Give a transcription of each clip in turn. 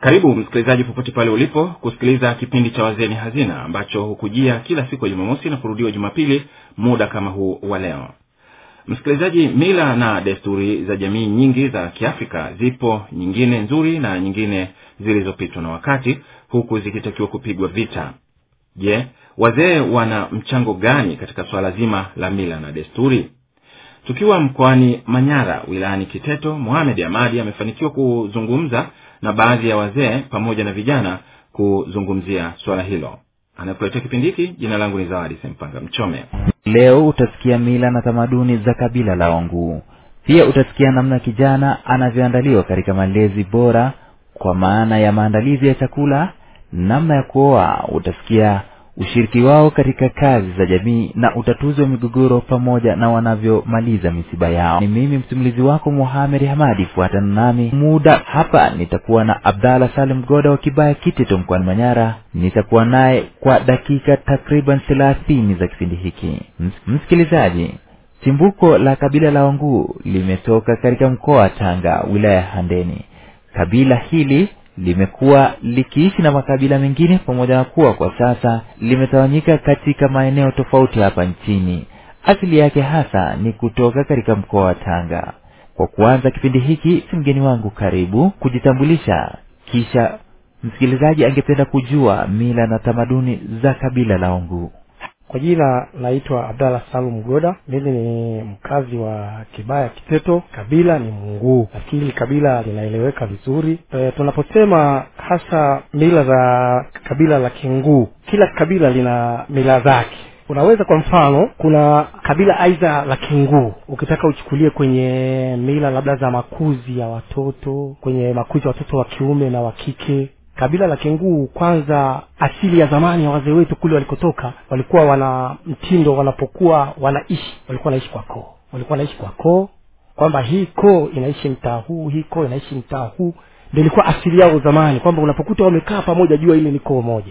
karibu msikilizaji popote pale ulipo kusikiliza kipindi cha wazee ni hazina ambacho hukujia kila siku ya jumamosi na kurudiwa jumapili muda kama huu wa leo msikilizaji mila na desturi za jamii nyingi za kiafrika zipo nyingine nzuri na nyingine zilizopitwa na wakati huku zikitakiwa kupigwa vita je wazee wana mchango gani katika swala zima la mila na desturi tukiwa mkoani manyara wilayani kiteto mohamed amadi amefanikiwa kuzungumza na baadhi ya wazee pamoja na vijana kuzungumzia swala hilo anakuletea kipindi hiki jina langu ni zawadi sempanga mchome leo utasikia mila na tamaduni za kabila la wanguu pia utasikia namna kijana anavyoandaliwa katika malezi bora kwa maana ya maandalizi ya chakula namna ya kuoa utasikia ushiriki wao katika kazi za jamii na utatuzi wa migogoro pamoja na wanavyomaliza misiba yao ni mimi msimulizi wako muhamed hamadi fuatana nami muda hapa nitakuwa na abdallah salim goda wa kibaya kiteto mkoani manyara nitakuwa naye kwa dakika takriban thelathini za kipindi hiki Ms- msikilizaji chimbuko la kabila la wanguu limetoka katika mkoa wa tanga wilaya ya handeni kabila hili limekuwa likiishi na makabila mengine pamoja na kuwa kwa sasa limetawanyika katika maeneo tofauti hapa nchini asili yake hasa ni kutoka katika mkoa wa tanga kwa kuanza kipindi hiki si mgeni wangu karibu kujitambulisha kisha msikilizaji angependa kujua mila na tamaduni za kabila la onguu kwa jina naitwa abdallah salum goda mimi ni mkazi wa kibaya kiteto kabila ni munguu nafikiri kabila linaeleweka vizuri e, tunaposema hasa mila za kabila la kinguu kila kabila lina mila zake unaweza kwa mfano kuna kabila aidha la kinguu ukitaka uchukulie kwenye mila labda za makuzi ya watoto kwenye makuzi ya watoto wa kiume na wa kike kabila la kenguu kwanza asili ya zamani ya wazee wetu kule walikotoka walikuwa wana mtindo wanapokuwa wanaishi walikuwa wanaishi kwa koo walikuwa wanaishi kwa koo kwamba hii koo inaishi mtaa huu hii koo inaishi mtaa huu ndio ilikuwa asili yao zamani kwamba unapokuta wamekaa pamoja jua ile ni koo moja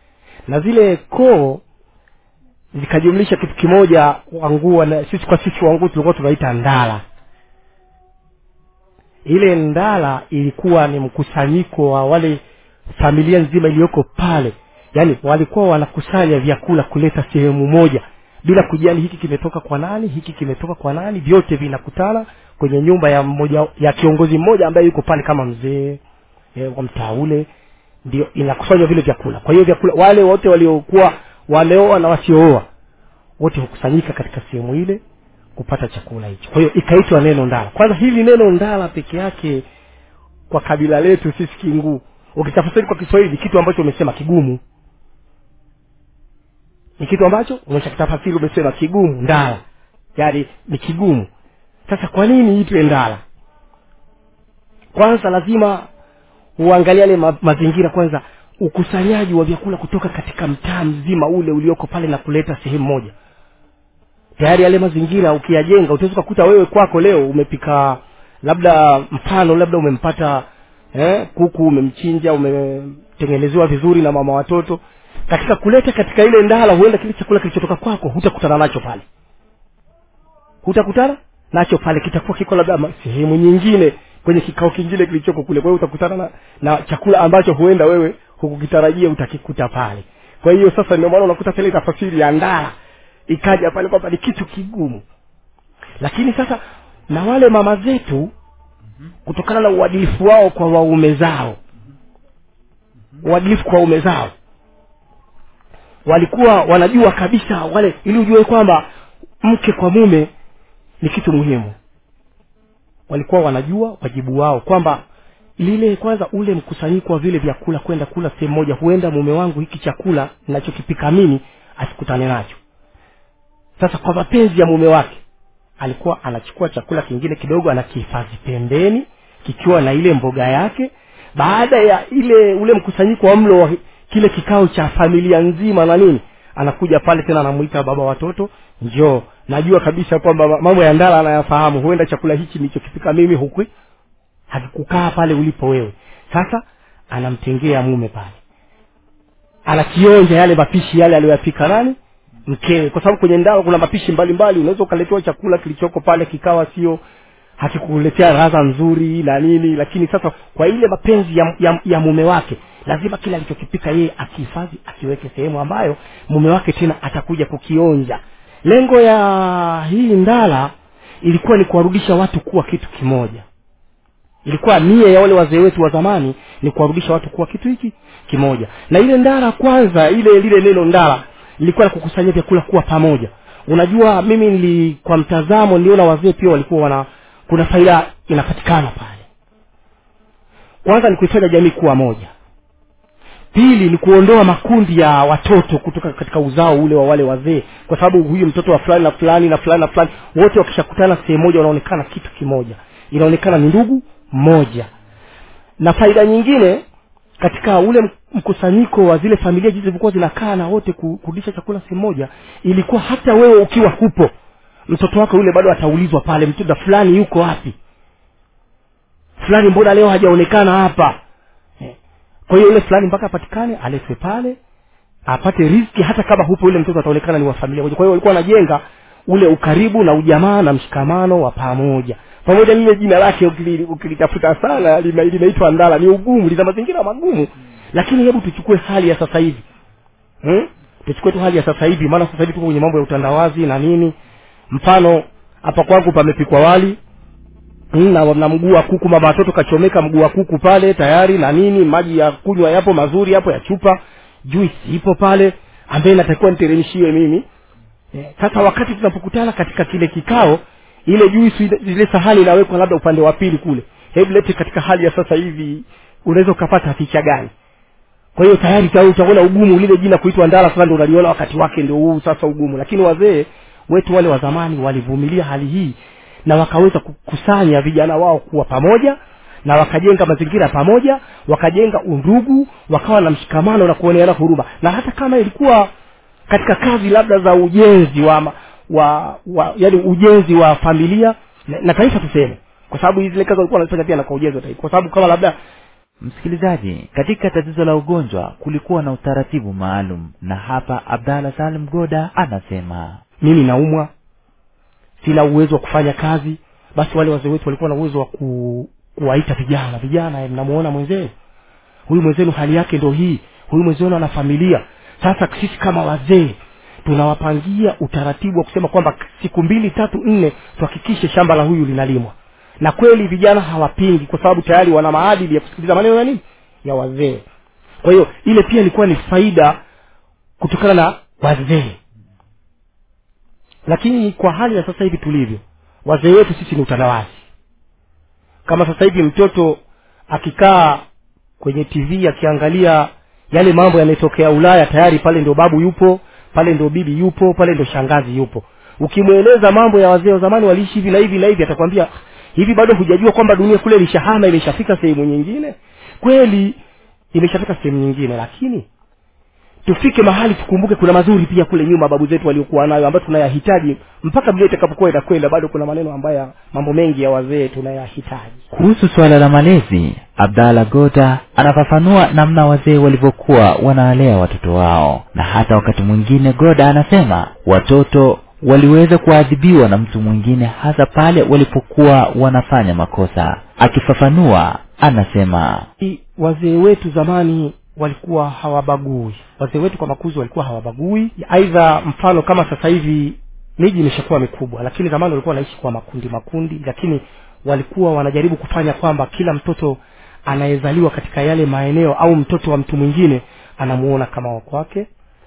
na zile koo zikajumlisha kitu kimoja wanguu sisi kwa sisi wanguu tulikuwa tunaita ndala ile ndala ilikuwa ni mkusanyiko wa wale familia nzima iliyoko pale yaani walikuwa wanakusanya vyakula kuleta sehemu moja bila kujali hiki kimetoka kwa nani hiki kimetoka kwa nani vyote vinakutana kwenye nyumba ya mmoja ya kiongozi mmoja ambaye yuko pale kama mzee e, wa mtaa ule ndio inakusanywa vile vyakula kwa hiyo vyakula wale wote waliokuwa wameoa na wasiooa wote hukusanyika katika sehemu ile kupata chakula hicho kwa hiyo ikaitwa neno ndala kwanza hili neno ndala peke yake kwa kabila letu sisi kinguu ukitafsiri kwa kiswahili kitu ambacho umesema kigumu ni kitu ambacho umeshakitafasiri umesema kigumu ndala yaani ni kigumu sasa kwa nini itwe ndala kwanza lazima uangalia yale ma- mazingira kwanza ukusanyaji wa vyakula kutoka katika mtaa mzima ule ulioko pale na kuleta sehemu moja tayari yale mazingira ukiyajenga utaweza ukakuta wewe kwako leo umepika labda mfano labda umempata eh, kuku umemchinja umetengenezewa vizuri na mama watoto katika kuleta katika ile ndala huenda kile chakula kilichotoka kwako hutakutana nacho pale hutakutana nacho pale kitakuwa kiko labda ma- sehemu nyingine kwenye kikao kingine kilichoko kule kwa hiyo utakutana na, na chakula ambacho huenda wewe hukukitarajia utakikuta pale kwa hiyo sasa ndio maana unakuta tele tafasiri ya ndala ikaja pale kwamba ni kitu kigumu lakini sasa na wale mama zetu kutokana na uadilifu wao kwa waume zao uadilifu kwa waume zao walikuwa wanajua kabisa wale ili ujue kwamba mke kwa mume ni kitu muhimu walikuwa wanajua wajibu wao kwamba lile kwanza ule mkusanyiko wa vile vyakula kwenda kula sehemu moja huenda mume wangu hiki chakula ninachokipika mimi asikutane nacho sasa kwa mapenzi ya mume wake alikuwa anachukua chakula kingine kidogo anakihifadhi pembeni kikiwa na ile mboga yake baada ya ile ule mkusanyiko wa mlo wa kile kikao cha familia nzima na nini anakuja pale tena anamuita baba watoto njoo najua kabisa kwamba mambo ya ndala anayafahamu huenda chakula hichi nilichokipika mimi huku hakikukaa pale ulipo wewe sasa anamtengea mume pale anakionja yale mapishi yale aliyoyapika nani mkewe kwa sababu kwenye ndala kuna mapishi mbalimbali unaweza ukaletewa chakula kilichoko pale kikawa sio hakikuletea radha nzuri na nini lakini sasa kwa ile mapenzi ya, ya, ya mume wake lazima kile alichokipika yeye akihifadhi akiweke sehemu ambayo mume wake tena atakuja kukionja lengo ya hii ndala ilikuwa ni kuwarudisha watu kuwa kitu kimoja ilikuwa nia ya wale wazee wetu wa zamani ni kuwarudisha watu kuwa kitu hiki kimoja na ile ndara kwanza ile lile neno ndara lilikuwa la kukusanya vyakula kuwa pamoja unajua mimi nili kwa mtazamo niliona wazee pia walikuwa wana kuna faida inapatikana pale kwanza ni kuifanya jamii kuwa moja pili ni kuondoa makundi ya watoto kutoka katika uzao ule wa wale wazee kwa sababu huyu mtoto wa fulani na fulani na fulani na fulani wote wakishakutana sehemu moja wanaonekana kitu kimoja inaonekana ni ndugu mmoja na faida nyingine katika ule mkusanyiko wa zile familia jinsi zilivyokuwa zinakaa na wote ku- kurudisha chakula sehemu moja ilikuwa hata wewe ukiwa hupo mtoto wako yule bado ataulizwa pale mtoto fulani yuko wapi fulani mbona leo hajaonekana hapa Eh. kwa hiyo yule fulani mpaka apatikane aletwe pale apate riski hata kama hupo yule mtoto ataonekana ni wa familia moja kwa hiyo walikuwa wanajenga ule ukaribu na ujamaa na mshikamano wa pamoja pamoja lile jina lake ukili- ukilitafuta sana lina- linaitwa ndala ni ugumu lina mazingira magumu lakini hebu tuchukue hali ya sasa hivi hmm? tuchukue tu hali ya sasa hivi maana sasa hivi tuko kwenye mambo ya utandawazi na nini mfano hapa kwangu pamepikwa wali Mm, na, na mguu wa kuku mama watoto kachomeka mguu wa kuku pale tayari na nini maji ya kunywa yapo mazuri yapo ya chupa juice ipo pale ambaye natakiwa niteremshiwe mimi Eh, sasa wakati tunapokutana katika kile kikao ile juice ile- ile sahani inawekwa labda upande wa pili kule hebu lete katika hali ya sasa hivi unaweza ukapata picha gani kwa hiyo tayari tayari utaona ugumu lile jina kuitwa ndala sasa ndio unaliona wakati wake ndio huu sasa ugumu lakini wazee wetu wale wa zamani walivumilia hali hii na wakaweza kukusanya vijana wao kuwa pamoja na wakajenga mazingira pamoja wakajenga undugu wakawa na mshikamano na kuoneana huruma na hata kama ilikuwa katika kazi labda za ujenzi wa, ma- wa, wa yani ujenzi wa familia na, na taifa tuseme kwa sababu hizi zile kazi walikuwa wanazifanya pia na kwa ujenzi wa taifa kwa sababu kama labda msikilizaji katika tatizo la ugonjwa kulikuwa na utaratibu maalum na hapa abdalla salim goda anasema mimi naumwa sina uwezo wa kufanya kazi basi wale wazee wetu walikuwa na uwezo wa ku, kuwaita vijana vijana eh, mnamuona mwenzenu huyu mwenzenu hali yake ndo hii huyu mwenzenu ana familia sasa sisi kama wazee tunawapangia utaratibu wa kusema kwamba siku mbili tatu nne tuhakikishe shamba la huyu linalimwa na kweli vijana hawapingi kwa sababu tayari wana maadili ya kusikiliza maneno ya nini ya wazee kwa hiyo ile pia ilikuwa ni faida kutokana na wazee lakini kwa hali ya sasa hivi tulivyo wazee wetu sisi ni utandawazi kama sasa hivi mtoto akikaa kwenye tv akiangalia yale mambo yanayotokea ulaya tayari pale ndio babu yupo pale ndio bibi yupo pale ndio shangazi yupo ukimweleza mambo ya wazee wa zamani waliishi hivi na hivi na hivi atakwambia hivi bado hujajua kwamba dunia kule ilishahama imeshafika sehemu nyingine kweli imeshafika sehemu nyingine lakini tufike mahali tukumbuke kuna mazuri pia kule nyuma babu zetu waliokuwa nayo ambayo tunayahitaji mpaka dunia itakapokuwa inakwenda bado kuna maneno ambayo mambo mengi ya wazee tunayahitaji kuhusu suala la malezi abdalla goda anafafanua namna wazee walivyokuwa wanawalea watoto wao na hata wakati mwingine goda anasema watoto waliweza kuadhibiwa na mtu mwingine hasa pale walipokuwa wanafanya makosa akifafanua anasema I- wazee wetu zamani walikuwa hawabagui wazee wetu kwa makuzi walikuwa hawabagui aidha mfano kama sasa hivi miji imeshakuwa mikubwa lakini zamani walikuwa wanaishi kwa makundi makundi lakini walikuwa wanajaribu kufanya kwamba kila mtoto anayezaliwa katika yale maeneo au mtoto wa mtu mwingine anamuona kama wa kwake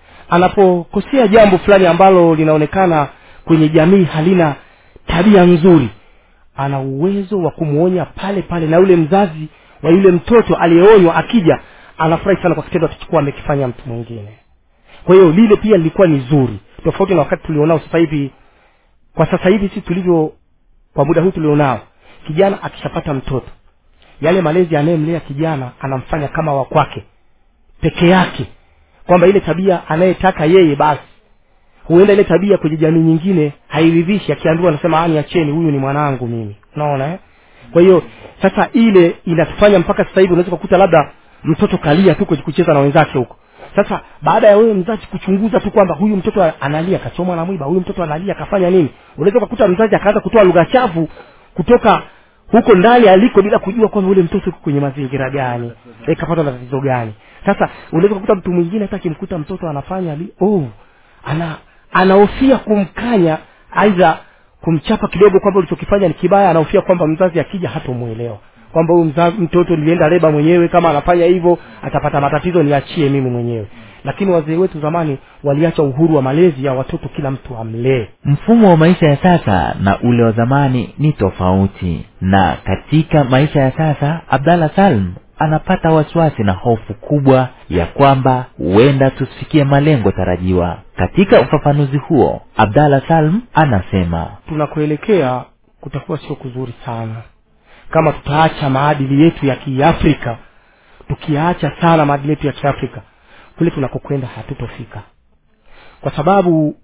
anapokosea jambo fulani ambalo linaonekana kwenye jamii halina tabia nzuri ana uwezo wa kumwonya pale pale na yule mzazi wa yule mtoto aliyeonywa akija anafurahi sana kwa kitendo atachokuwa amekifanya mtu mwingine kwa hiyo lile pia lilikuwa ni zuri tofauti na wakati tulionao sasa hivi kwa sasa hivi si tulivyo kwa muda huu tulionao kijana akishapata mtoto yale malezi anayemlea kijana anamfanya kama wa kwake peke yake kwamba ile tabia anayetaka yeye basi huenda ile tabia kwenye jamii nyingine hairidhishi akiambiwa anasema ani acheni huyu ni mwanangu mimi unaona eh? kwa hiyo sasa ile inatufanya mpaka sasa hivi unaweza kukuta labda mtoto kalia tu kwenye kucheza na wenzake huko sasa baada ya wewe mzazi kuchunguza tu kwamba huyu mtoto analia kachomwa na mwiba huyu mtoto analia kafanya nini unaweza kukuta mzazi akaanza kutoa lugha chafu kutoka huko ndani aliko bila kujua kwamba ule mtoto uko kwenye mazingira gani e, kapatwa na tatizo gani sasa unaweza kukuta mtu mwingine hata akimkuta mtoto anafanya li oh, ana anahofia kumkanya aidha kumchapa kidogo kwamba ulichokifanya ni kibaya anahofia kwamba mzazi akija hatomwelewa kwamba huyu mzazi mtoto nilienda leba mwenyewe kama anafanya hivyo atapata matatizo niachie mimi mwenyewe lakini wazee wetu zamani waliacha uhuru wa malezi ya watoto kila mtu amlee mfumo wa maisha ya sasa na ule wa zamani ni tofauti na katika maisha ya sasa abdallah salm anapata wasiwasi na hofu kubwa ya kwamba huenda tusifikie malengo tarajiwa katika ufafanuzi huo abdallah salm anasema tunakuelekea kutakuwa sio kuzuri sana kama tutaacha maadili yetu ya kiafrika tukiacha sana maadili yetu ya kiafrika kule tunakokwenda hatutofika kwa sababu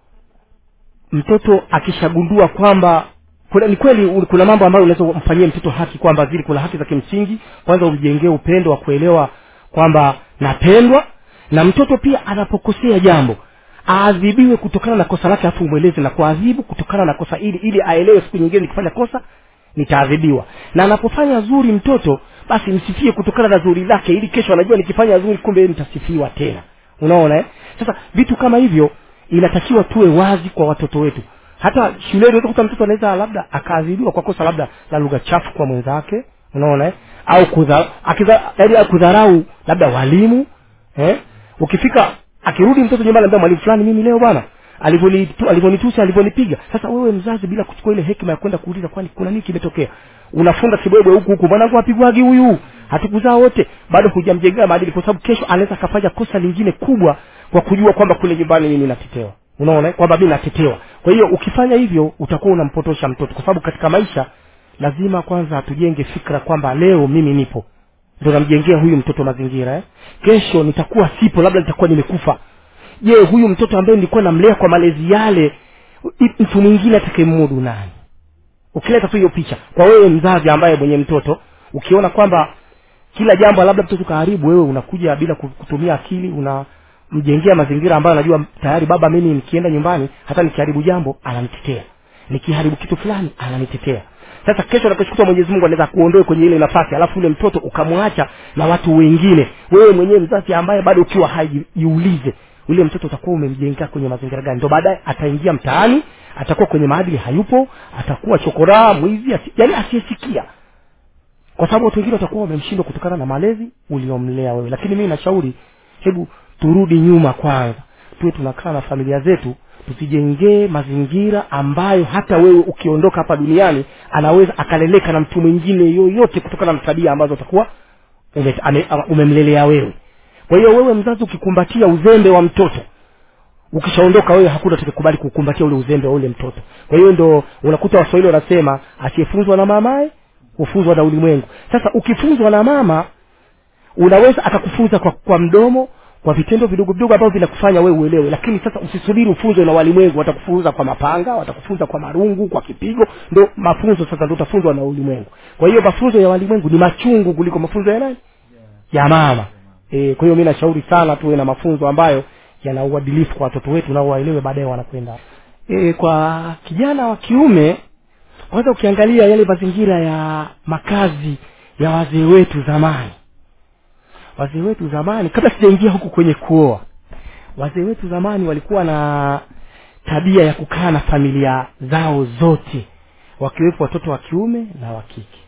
mtoto akishagundua kwamba kuna ni kweli u- kuna mambo ambayo unaweza umfanyie mtoto haki kwamba zile kuna haki za kimsingi kwanza umjengee upendo wa kuelewa kwamba napendwa na mtoto pia anapokosea jambo aadhibiwe kutokana na kosa lake afu umweleze na kuadhibu kutokana na kosa ili ili aelewe siku nyingine nikifanya kosa nitaadhibiwa na anapofanya zuri mtoto basi msifie kutokana na zuri lake ili kesho anajua nikifanya zuri kumbe nitasifiwa tena unaona eh? sasa vitu kama hivyo inatakiwa tuwe wazi kwa watoto wetu hata shuleni unaweza kuta mtoto anaweza labda akaadhibiwa kwa kosa labda la lugha chafu kwa mwenzake unaona eh? au kudha, akiza, yaani kudharau labda walimu eh? ukifika akirudi mtoto nyumbani anambia mwalimu fulani mimi leo bwana alivyonitu- alivyonitusi alivyonipiga sasa wewe mzazi bila kuchukua ile hekima ya kwenda kuuliza kwani kuna nini kimetokea unafunga kibwebwe huku huku mwanangu apigwagi huyu hatukuzaa wote bado hujamjengea maadili kwa sababu kesho anaweza akafanya kosa lingine kubwa kwa kujua kwamba kule nyumbani mimi natetewa unaona eh? kwamba mi natetewa kwa hiyo ukifanya hivyo utakuwa unampotosha mtoto kwa sababu katika maisha lazima kwanza tujenge fikra kwamba leo mimi nipo ndo namjengea huyu mtoto mazingira eh? kesho nitakuwa sipo labda nitakuwa nimekufa je huyu mtoto ambaye nilikuwa namlea kwa malezi yale i- mtu mwingine atakayemudu nani ukileta tu hiyo picha kwa wewe mzazi ambaye mwenye mtoto ukiona kwamba kila jambo labda mtoto kaharibu wewe unakuja bila ku- kutumia akili unamjengea mazingira ambayo anajua tayari baba mimi nikienda nyumbani hata nikiharibu jambo ananitetea nikiharibu kitu fulani ananitetea sasa kesho nakeshokuta mwenyezi mungu anaweza kuondoe kwenye ile nafasi alafu ule mtoto ukamwacha na watu wengine wewe mwenyewe mzazi ambaye bado ukiwa hai jiulize ule mtoto utakuwa umemjengea kwenye mazingira gani ndo baadaye ataingia mtaani atakuwa kwenye maadili hayupo atakuwa chokoraa mwizi asi, yani asiyesikia kwa sababu watu wengine watakuwa wamemshindwa kutokana na malezi uliomlea wewe lakini mimi nashauri hebu turudi nyuma kwanza tuwe tunakaa na familia zetu tusijengee mazingira ambayo hata wewe ukiondoka hapa duniani anaweza akaleleka na mtu mwingine yoyote kutokana na tabia ambazo utakuwa ume, ame- ama- umemlelea wewe kwa hiyo wewe mzazi ukikumbatia uzembe wa mtoto ukishaondoka wewe hakuna atakayekubali kukumbatia ule uzembe wa ule mtoto kwa hiyo ndo unakuta waswahili wanasema asiyefunzwa na mamaye hufunzwa na ulimwengu sasa ukifunzwa na mama unaweza akakufunza kwa, kwa mdomo kwa vitendo vidogo vidogo ambavyo vinakufanya wewe uelewe lakini sasa usisubiri ufunzwe na walimwengu watakufunza kwa mapanga watakufunza kwa marungu kwa kipigo ndo mafunzo sasa ndo utafunzwa na ulimwengu kwa hiyo mafunzo ya walimwengu ni machungu kuliko mafunzo ya nani ya mama e, kwa hiyo mi nashauri sana tuwe na mafunzo ambayo yana uadilifu kwa watoto wetu na waelewe baadaye wanakwenda e, kwa kijana wa kiume kwanza ukiangalia yale mazingira ya makazi ya wazee wetu zamani wazee wetu zamani kabla sijaingia huku kwenye kuoa wazee wetu zamani walikuwa na tabia ya kukaa na familia zao zote wakiwepo watoto wa kiume na wa kike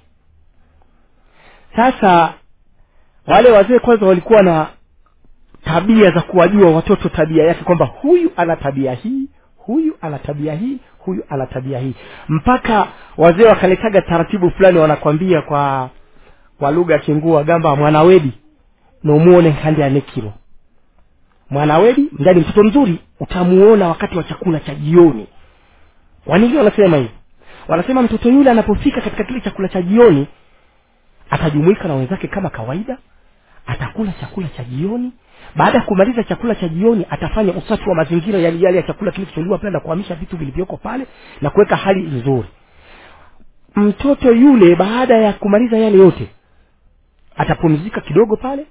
sasa wale wazee kwanza walikuwa na tabia za kuwajua watoto tabia yake kwamba huyu ana tabia hii huyu ana tabia hii huyu ana tabia hii mpaka wazee wakaletaga taratibu fulani wanakwambia kwa kwa lugha ya kingua gamba mwanawedi nomuone nkandi anekilo mwanawedi ndani mtoto mzuri utamuona wakati wa chakula cha jioni wanini wanasema hivi wanasema mtoto yule anapofika katika kile chakula cha jioni atajumuika na wenzake kama kawaida atakula chakula cha jioni baada ya kumaliza chakula cha jioni atafanya usafi wa mazingira yale yale ya chakula kilicholiwa pale na kuhamisha vitu vilivyoko pale na kuweka hali nzuri mtoto yule baada ya kumaliza yale yote atapumzika kidogo pale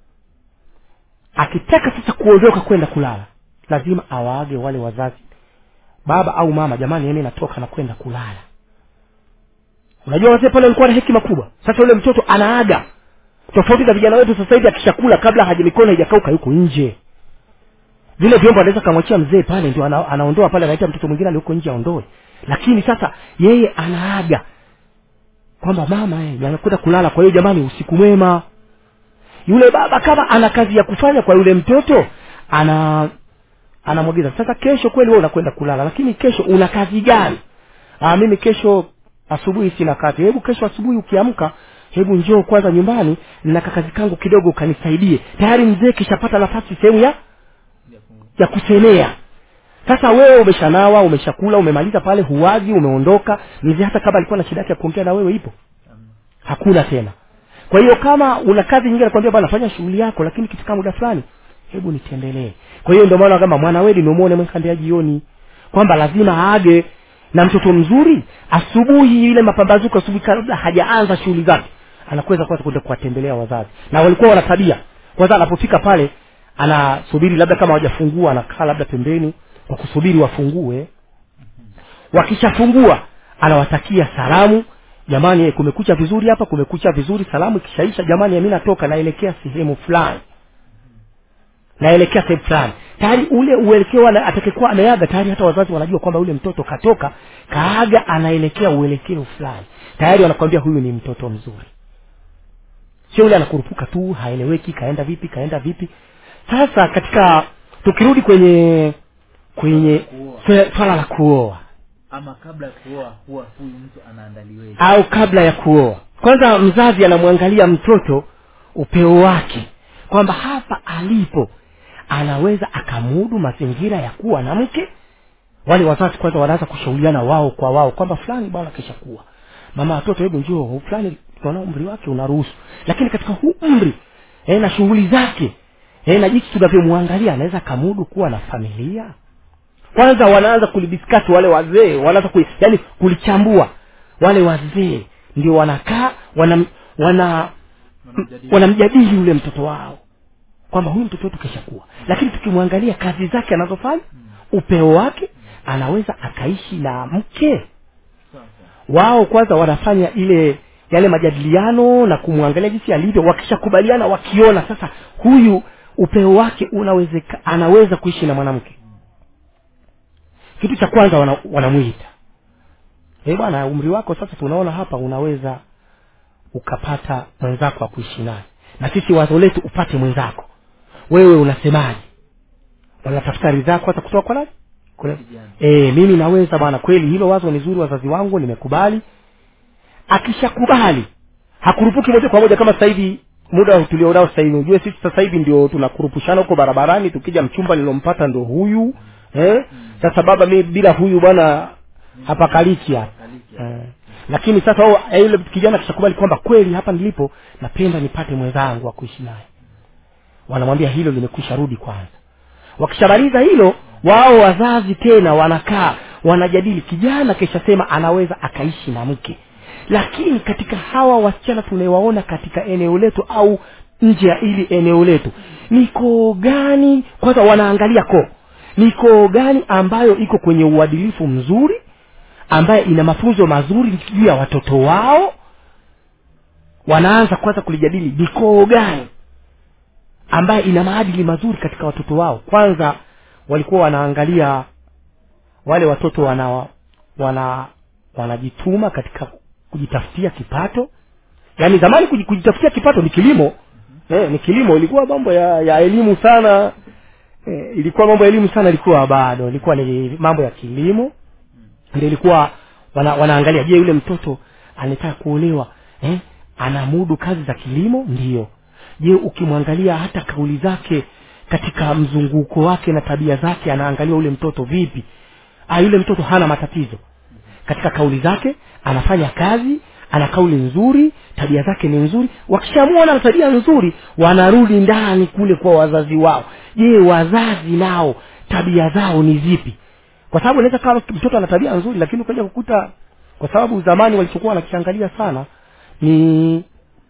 akitaka sasa kuondoka kwenda kulala lazima awaage wale wazazi baba au mama jamani ene natoka na kwenda kulala unajua wazee pale walikuwa na hekima kubwa sasa yule mtoto anaaga tofauti na vijana wetu sasa hivi akishakula kabla haja mikono haijakauka yuko nje vile vyombo anaweza kamwachia mzee pale ndio ana, anaondoa pale anaita mtoto mwingine alioko nje aondoe lakini sasa yeye anaaga kwamba mama eh, anakwenda kulala kwa hiyo jamani usiku mwema yule baba kama ana kazi ya kufanya kwa yule mtoto ana anamwagiza sasa kesho kweli wewe unakwenda kulala lakini kesho una kazi gani ah mimi kesho asubuhi sina kazi hebu kesho asubuhi ukiamka hebu njoo kwanza nyumbani na kakazi kangu kidogo ukanisaidie tayari mzee kishapata nafasi sehemu ya ya kusemea sasa wewe umeshanawa umeshakula umemaliza pale huwazi umeondoka mzee hata kama alikuwa na shida yake ya kuongea na wewe ipo hakuna tena kwa hiyo kama una kazi nyingine nakwambia bwana fanya shughuli yako lakini kitika muda fulani hebu nitembelee kwa hiyo ndio maana kama mwana wedi nimuone mwekandea jioni kwamba lazima aage na mtoto mzuri asubuhi ile mapambazuko asubuhi kabla hajaanza shughuli zake anakweza kwanza kwenda kuwatembelea wazazi na walikuwa wana tabia kwanza anapofika pale anasubiri labda kama hawajafungua anakaa labda pembeni kwa kusubiri wafungue wakishafungua anawatakia salamu jamani eh, kumekucha vizuri hapa kumekucha vizuri salamu ikishaisha jamani mi natoka naelekea sehemu fulani naelekea sehemu fulani tayari ule uelekeo ana- atakayekuwa ameaga tayari hata wazazi wanajua kwamba yule mtoto katoka kaaga anaelekea uelekeo fulani tayari wanakwambia huyu ni mtoto mzuri sio yule anakurupuka tu haeleweki kaenda vipi kaenda vipi sasa katika tukirudi kwenye kwenye Kuoa. swe- swala la kuoa ama kabla ya kuoa huwa huyu mtu anaandaliweje au kabla ya kuoa kwanza mzazi anamwangalia mtoto upeo wake kwamba hapa alipo anaweza akamudu mazingira ya kuwa na mke wale wazazi kwanza wanaanza kushauriana wao kwa wao kwamba fulani bwana kisha kuwa mama watoto hebu njoo fulani tunaona umri wake unaruhusu lakini katika huu umri e, na shughuli zake e, na jinsi tunavyomwangalia anaweza akamudu kuwa na familia kwanza wanaanza kulidiskasi wale wazee wanaanza kuli, yani kulichambua wale wazee ndio wanakaa wana wana Wanamjadili. wanamjadili yule mtoto wao kwamba huyu mtoto wetu keshakuwa lakini tukimwangalia kazi zake anazofanya upeo wake anaweza akaishi na mke Sawa, sawa. wao kwanza wanafanya ile yale majadiliano na kumwangalia jinsi alivyo wakishakubaliana wakiona sasa huyu upeo wake unawezeka anaweza kuishi na mwanamke kitu cha kwanza wana, wanamwita eh bwana umri wako sasa tunaona hapa unaweza ukapata mwenzako wa kuishi naye na sisi wazo letu upate mwenzako wewe unasemaje wanatafuta ridhaa kwanza kutoka kwa nani Kuna- Kijana. e, mimi naweza bwana kweli hilo wazo ni zuri wazazi wangu nimekubali akishakubali hakurupuki moja kwa moja kama sasa hivi muda tulionao sasa hivi ujue sisi sasa hivi ndio tunakurupushana huko barabarani tukija mchumba nilompata ndo huyu eh? sasa baba mi bila huyu bwana hapakaliki hapa Kaliki. eh. lakini sasa wao, eh, yule kijana akishakubali kwamba kweli hapa nilipo napenda nipate mwenzangu wa kuishi naye wanamwambia hilo limekwisha rudi kwanza wakishamaliza hilo wao wazazi tena wanakaa wanajadili kijana kishasema anaweza akaishi na mke lakini katika hawa wasichana tunawaona katika eneo letu au nje ya ili eneo letu ni koo gani kwanza wanaangalia koo ni koo gani ambayo iko kwenye uadilifu mzuri ambaye ina mafunzo mazuri juu ya watoto wao wanaanza kwanza kulijadili ni koo gani ambaye ina maadili mazuri katika watoto wao kwanza walikuwa wanaangalia wale watoto wana wana wanajituma katika kujitafutia kipato yaani zamani kuji- kujitafutia kipato ni kilimo eh, ni kilimo ilikuwa mambo ya, ya elimu sana eh, ilikuwa mambo ya elimu sana ilikuwa bado ilikuwa ni mambo ya kilimo ndio ilikuwa wana, wanaangalia je yule mtoto anataka kuolewa eh? anamudu kazi za kilimo ndiyo je ukimwangalia hata kauli zake katika mzunguko wake na tabia zake anaangalia yule mtoto vipi ah, yule mtoto hana matatizo katika kauli zake anafanya kazi ana kauli nzuri tabia zake ni nzuri wakishamwona na tabia nzuri wanarudi ndani kule kwa wazazi wao je wazazi nao tabia zao ni zipi kwa sababu inaweza kama mtoto ana tabia nzuri lakini ukaja kukuta kwa sababu zamani walichokuwa wanakiangalia sana ni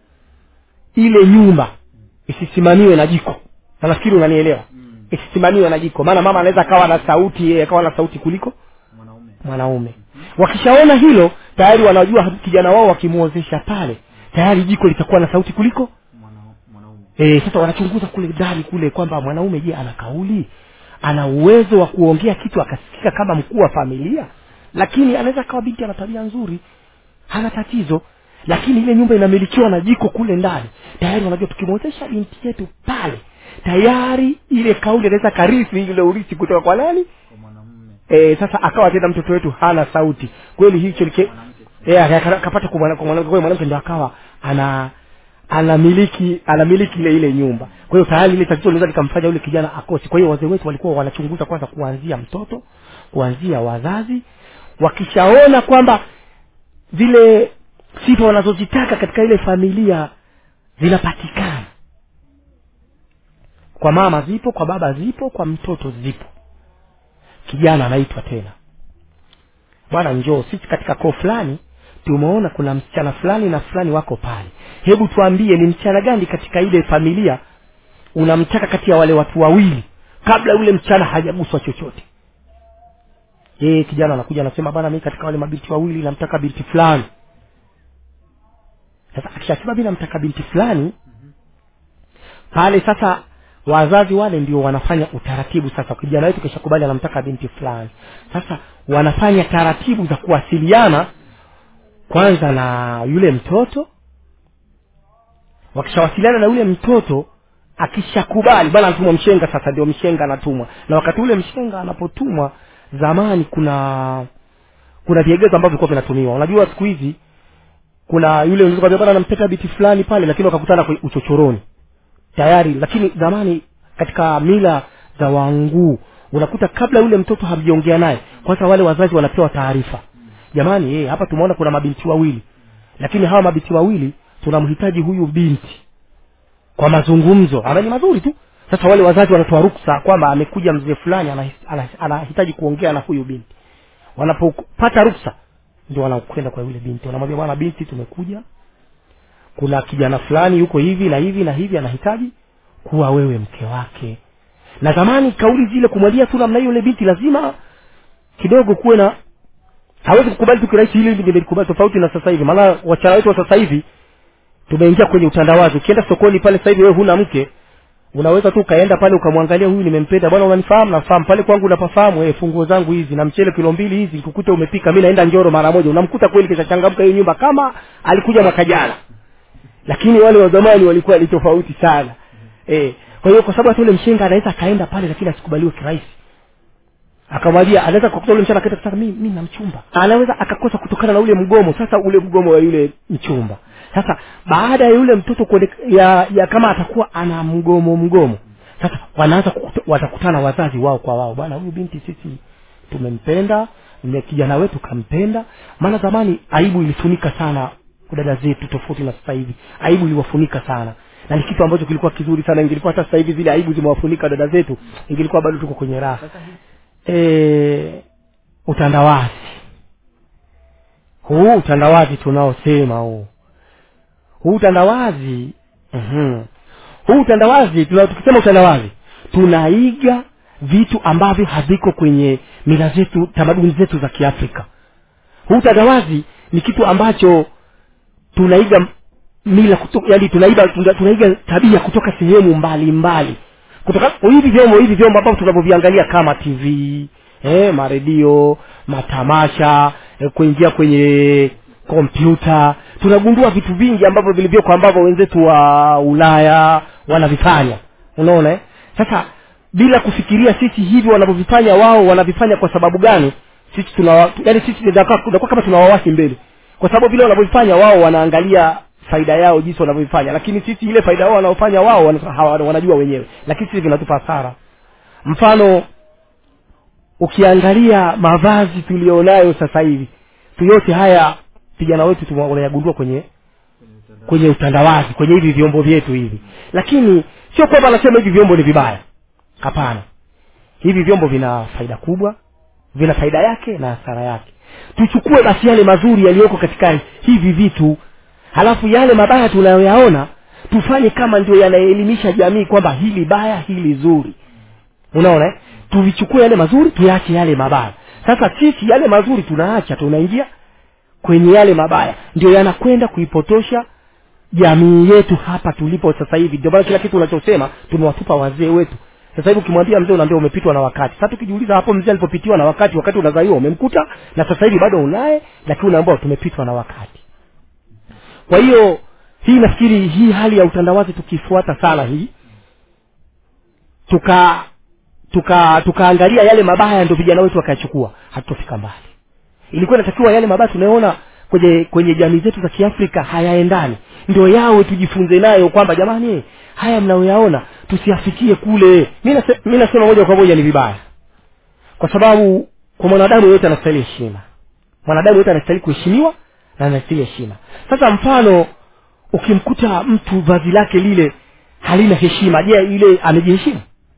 ile nyumba isisimamiwe na jiko na nafikiri unanielewa Mm. isisimamiwe na jiko maana mama anaweza akawa na sauti yeye akawa na sauti kuliko mwanaume mwanaume wakishaona hilo tayari wanajua kijana wao wakimwozesha pale tayari jiko litakuwa na sauti kuliko e, sasa wanachunguza kule ndani kule kwamba mwanaume je ana kauli ana uwezo wa kuongea kitu akasikika kama mkuu wa familia lakini anaweza kawa binti ana tabia nzuri hana tatizo lakini ile nyumba inamilikiwa na jiko kule ndani tayari wanajua tukimwezesha binti yetu pale tayari ile kauli anaweza karithi ile urithi kutoka kwa nani e, sasa akawa tena mtoto wetu hana sauti kweli hicho like e, akapata kwa mwana- kwa mwanamke kwa hiyo mwanamke ndo akawa ana anamiliki anamiliki ile ile nyumba kwa hiyo tayari ile tatizo linaweza likamfanya yule kijana akose kwa hiyo wazee wetu walikuwa wanachunguza kwanza kuanzia mtoto kuanzia wazazi wakishaona kwamba zile sifa wanazozitaka katika ile familia zinapatikana kwa mama zipo kwa baba zipo kwa mtoto zipo kijana anaitwa tena bwana njoo sisi katika koo fulani tumeona kuna msichana fulani na fulani wako pale hebu tuambie ni msichana gani katika ile familia unamtaka kati ya wale watu wawili kabla yule msichana hajaguswa chochote yeye kijana anakuja anasema bana mi katika wale mabinti wawili namtaka binti fulani sasa akishasema mi namtaka binti fulani pale sasa wazazi wale ndio wanafanya utaratibu sasa kijana wetu kishakubali anamtaka binti fulani sasa wanafanya taratibu za kuwasiliana kwanza na yule mtoto wakishawasiliana na yule mtoto akishakubali bana anatumwa mshenga sasa ndio mshenga anatumwa na wakati ule mshenga anapotumwa zamani kuna kuna viegezo ambavyo vilikuwa vinatumiwa unajua siku hizi kuna yule unaweza kumwambia bana nampeta biti fulani pale lakini wakakutana kwe- uchochoroni tayari lakini zamani katika mila za wanguu unakuta kabla yule mtoto hamjaongea naye kwanza wale wazazi wanapewa taarifa jamani eh, hapa tumeona kuna mabinti wawili lakini hawa mabinti wawili tunamhitaji huyu binti kwa mazungumzo ambayo ni mazuri tu sasa wale wazazi wanatoa ruksa kwamba amekuja mzee fulani anahitaji ana, ana, anahitaji kuongea na huyu binti wanapopata ruksa ndio wanakwenda kwa yule binti wanamwambia bwana binti tumekuja kuna kijana fulani yuko hivi na hivi na hivi anahitaji kuwa wewe mke wake na zamani kauli zile kumwambia tu namna hiyo yule binti lazima kidogo kuwe na hawezi kukubali tu kirahisi hili hili nimelikubali tofauti na sasa hivi maana wachana wetu wa sasa hivi tumeingia kwenye utandawazi ukienda sokoni pale sasa hivi wewe huna mke unaweza tu ukaenda pale ukamwangalia huyu nimempenda bwana unanifahamu nafahamu pale kwangu unapafahamu eh funguo zangu hizi na mchele kilo mbili hizi kukuta umepika mimi naenda njoro mara moja unamkuta kweli kishachangamka hiyo nyumba kama alikuja mwaka jana lakini wale wa zamani walikuwa ni tofauti sana eh kwa hiyo kwa sababu hata yule mshenga anaweza akaenda pale lakini asikubaliwe kirahisi akamwambia anaweza kukuta yule mchana akaita sasa mimi mimi na mchumba anaweza akakosa kutokana na ule mgomo sasa ule mgomo wa yule mchumba sasa baada ya yule mtoto kuone, ya, ya kama atakuwa ana mgomo mgomo sasa wanaanza kukuta- watakutana wazazi wao kwa wao bwana huyu binti sisi tumempenda na kijana wetu kampenda maana zamani aibu ilifunika sana dada zetu tofauti na sasa hivi aibu iliwafunika sana na ni kitu ambacho kilikuwa kizuri sana ingilikuwa hata sasa hivi zile aibu zimewafunika dada zetu ingilikuwa bado tuko kwenye raha e, utandawazi huu utandawazi tunaosema huu huu utandawazi mm huu utandawazi tuna, tukisema utandawazi tunaiga vitu ambavyo haviko kwenye mila zetu tamaduni zetu za kiafrika huu utandawazi ni kitu ambacho tunaiga mila kutoka, yani tunaiga tuna- tunaiga tabia kutoka sehemu mbali mbali kutoka hivi vyombo hivi vyombo ambavyo tunavyoviangalia kama tv eh, maredio matamasha eh, kuingia kwenye kompyuta tunagundua vitu vingi ambavyo vilivyoko ambavyo wenzetu wa ulaya wanavifanya unaona eh? sasa bila kufikiria sisi hivi wanavyovifanya wao wanavifanya kwa sababu gani sisi tuna yani sisi tunakuwa tunakuwa kama tunawawasi mbele kwa sababu vile wanavyofanya wao wanaangalia faida yao jinsi wanavyofanya lakini sisi ile faida yao wanaofanya wao wana- hawa- wanajua wenyewe lakini sisi vinatupa hasara mfano ukiangalia mavazi tulionayo sasa hivi tu yote haya vijana wetu tume- wanayagundua kwenye kwenye utandawazi kwenye hivi vyombo vyetu hivi lakini sio kwamba anasema hivi vyombo ni vibaya hapana hivi vyombo vina faida kubwa vina faida yake na hasara yake tuchukue basi yale mazuri yaliyoko katika hivi vitu halafu yale mabaya tunayoyaona tufanye kama ndio yanaelimisha jamii kwamba hili baya hili zuri unaona eh? tuvichukue yale mazuri tuyaache yale mabaya sasa sisi yale mazuri tunaacha tunaingia kwenye yale mabaya ndio yanakwenda kuipotosha jamii yetu hapa tulipo sasa hivi ndio maana kila kitu unachosema tumewatupa wazee wetu sasa hivi ukimwambia mzee unaambia umepitwa na wakati sasa tukijiuliza hapo mzee alipopitiwa na wakati wakati unazaliwa umemkuta na sasa hivi bado unaye lakini unaambia tumepitwa na wakati kwa hiyo hii nafikiri hii hali ya utandawazi tukifuata sana hii tuka tuka tukaangalia yale mabaya ndio vijana wetu wakayachukua hatutofika mbali ilikuwa inatakiwa yale mabaya tunayoona kwenye kwenye jamii zetu za kiafrika hayaendani ndio yawe tujifunze nayo kwamba jamani haya mnayoyaona tusiafikie kule mi nase, mi nasema moja kwa moja ni vibaya kwa sababu kwa mwanadamu yoyote anastahili heshima mwanadamu yoyote anastahili kuheshimiwa na anastahili heshima sasa mfano ukimkuta mtu vazi lake lile halina heshima je ile amejiheshimu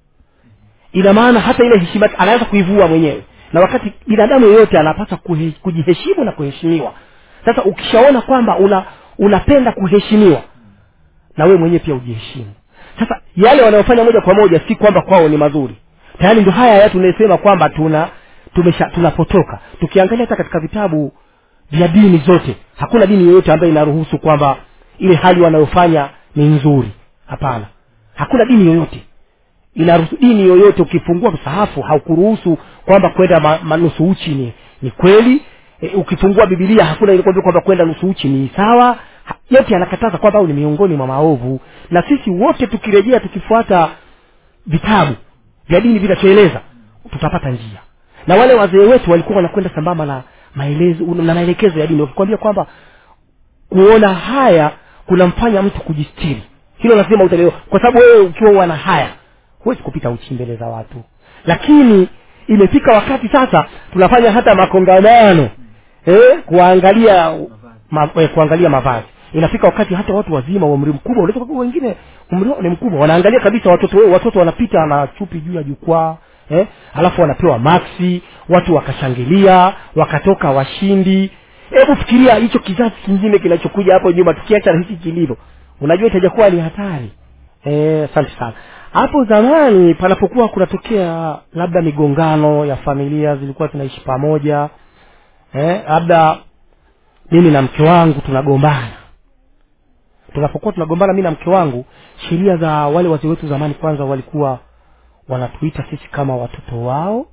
ina maana hata ile heshima anaweza kuivua mwenyewe na wakati binadamu yeyote anapaswa kuhe, kujiheshimu na kuheshimiwa sasa ukishaona kwamba una unapenda kuheshimiwa na wewe mwenyewe pia ujiheshimu sasa yale wanayofanya moja kwa moja si kwamba kwao ni mazuri tayari ndio haya ya tunasema kwamba tuna tumesha tunapotoka tukiangalia hata katika vitabu vya dini zote hakuna dini yoyote ambayo inaruhusu kwamba ile hali wanayofanya ni nzuri hapana hakuna dini yoyote inaruhusu dini yoyote ukifungua msahafu haukuruhusu kwamba kwenda ma, ma, nusu uchi ni, ni kweli e, ukifungua bibilia hakuna ilikwambia kwamba kwenda nusu uchi ni sawa Ha- yote yanakataza kwamba au ni miongoni mwa maovu na sisi wote tukirejea tukifuata vitabu vya dini vinavyoeleza tutapata njia na wale wazee wetu walikuwa wanakwenda sambamba na maelezo na maelekezo ya dini wakikwambia kwamba kuona haya kunamfanya mtu kujistiri hilo lazima utalielewa kwa sababu wewe ukiwa wana haya huwezi kupita uchi mbele za watu lakini imefika wakati sasa tunafanya hata makongamano eh, kuangalia ma, eh, kuangalia mavazi inafika wakati hata watu wazima wa umri mkubwa unaweza kukuta wengine umri wao ni mkubwa wanaangalia kabisa watoto wao watoto wanapita na chupi juu ya jukwaa eh, alafu wanapewa maksi watu wakashangilia wakatoka washindi hebu fikiria hicho kizazi kingine kinachokuja hapo nyuma tukiacha na hiki kilivyo unajua itajakuwa ni hatari Eh, asante sana hapo zamani panapokuwa kunatokea labda migongano ya familia zilikuwa zinaishi pamoja eh, labda mimi na mke wangu tunagombana tunapokuwa tunagombana mi na mke wangu sheria za wale wazee wetu zamani kwanza walikuwa wanatuita sisi kama watoto wao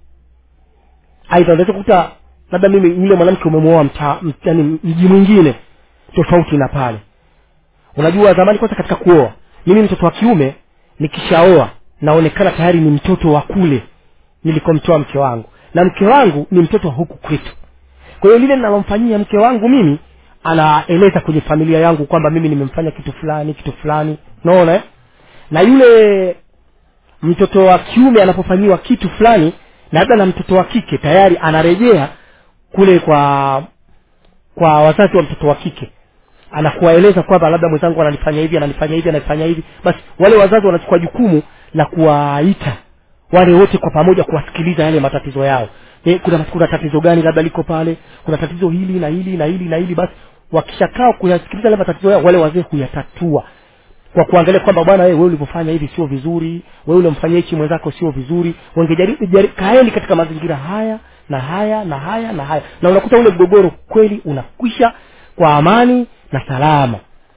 aidha unaweza kukuta labda mimi yule mwanamke umemwoa mta- m- yaani mji mwingine tofauti na pale unajua zamani kwanza katika kuoa mimi mtoto wa kiume nikishaoa naonekana tayari ni mtoto wa kule nilikomtoa mke wangu na mke wangu ni mtoto wa huku kwetu kwa hiyo lile linalomfanyia mke wangu mimi anaeleza kwenye familia yangu kwamba mimi nimemfanya kitu fulani kitu fulani naona eh? na yule mtoto wa kiume anapofanyiwa kitu fulani labda na mtoto wa kike tayari anarejea kule kwa kwa wazazi wa mtoto wa kike anakuwaeleza kwamba labda mwenzangu ananifanya hivi ananifanya hivi ananifanya hivi basi wale wazazi wanachukua jukumu la kuwaita wale wote kwa pamoja kuwasikiliza yale matatizo yao e, kuna kuna tatizo gani labda liko pale kuna tatizo hili na hili na hili na hili basi wakishakaa kuyasikiliza yale matatizo yao wale wazee huyatatua kwa kuangalia kwamba bwana wewe ulivyofanya hivi sio vizuri wewe ulimfanyia hichi mwenzako sio vizuri wangejaribu jari- kaeni katika mazingira haya na haya na haya na haya na unakuta ule mgogoro kweli unakwisha kwa amani na salama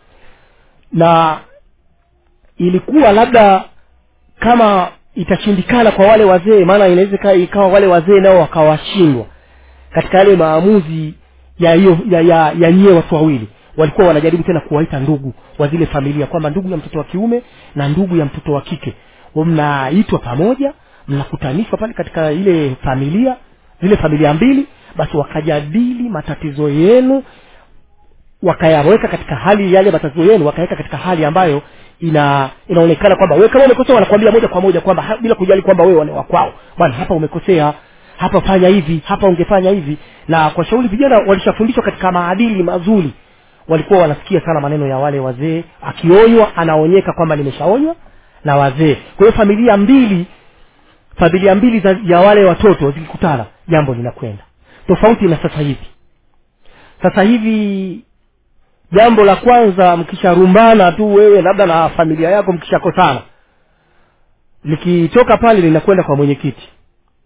na ilikuwa labda kama itashindikana kwa wale wazee maana inaweza ika- ikawa wale wazee nao wakawashindwa katika yale maamuzi ya hiyo ya, ya, ya nyie watu wawili walikuwa wanajaribu tena kuwaita ndugu wa zile familia kwamba ndugu ya mtoto wa kiume na ndugu ya mtoto wa kike Wa mnaitwa pamoja mnakutanishwa pale katika ile familia zile familia mbili basi wakajadili matatizo yenu wakayaweka katika hali yale matatizo yenu wakaweka katika hali ambayo ina inaonekana kwamba wewe kama umekosea wanakwambia moja kwa moja kwamba ha- bila kujali kwamba wewe wa kwao bwana hapa umekosea hapa fanya hivi hapa ungefanya hivi na kwa shauri vijana walishafundishwa katika maadili mazuri walikuwa wanasikia sana maneno ya wale wazee akionywa anaonyeka kwamba nimeshaonywa na wazee kwa hiyo familia mbili familia mbili za, ya wale watoto zikikutana jambo linakwenda tofauti na sasa hivi sasa hivi jambo la kwanza mkisharumbana tu wewe labda na familia yako mkishakosana likitoka pale linakwenda kwa mwenyekiti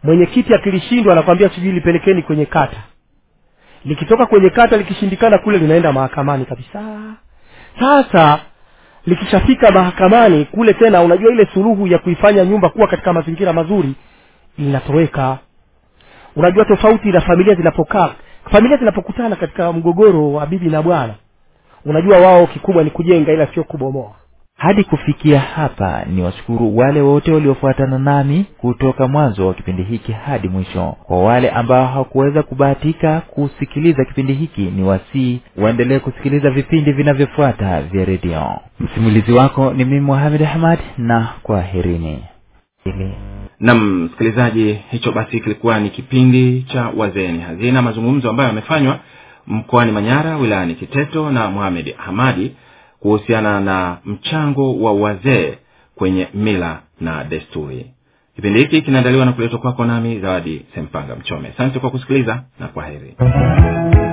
mwenyekiti akilishindwa anakwambia sijui lipelekeni kwenye kata likitoka kwenye kata likishindikana kule linaenda mahakamani kabisa sasa likishafika mahakamani kule tena unajua ile suluhu ya kuifanya nyumba kuwa katika mazingira mazuri inatoweka unajua tofauti na familia zinapokaa familia zinapokutana katika mgogoro wa bibi na bwana unajua wao kikubwa ni kujenga ila sio kubomoa hadi kufikia hapa ni washukuru wale wote waliofuatana nami kutoka mwanzo wa kipindi hiki hadi mwisho kwa wale ambao hawakuweza kubahatika kusikiliza kipindi hiki ni wasii waendelee kusikiliza vipindi vinavyofuata vya redio msimulizi wako ni mimi muhamed ahmad na kwaherini nam msikilizaji hicho basi kilikuwa ni kipindi cha wazeni hazina mazungumzo ambayo yamefanywa mkoani manyara wilayani kiteto na muhamed hamadi kuhusiana na mchango wa wazee kwenye mila na desturi kipindi hiki kinaandaliwa na kuletwa kwako nami zawadi sempanga mchome asante kwa kusikiliza na kwa heri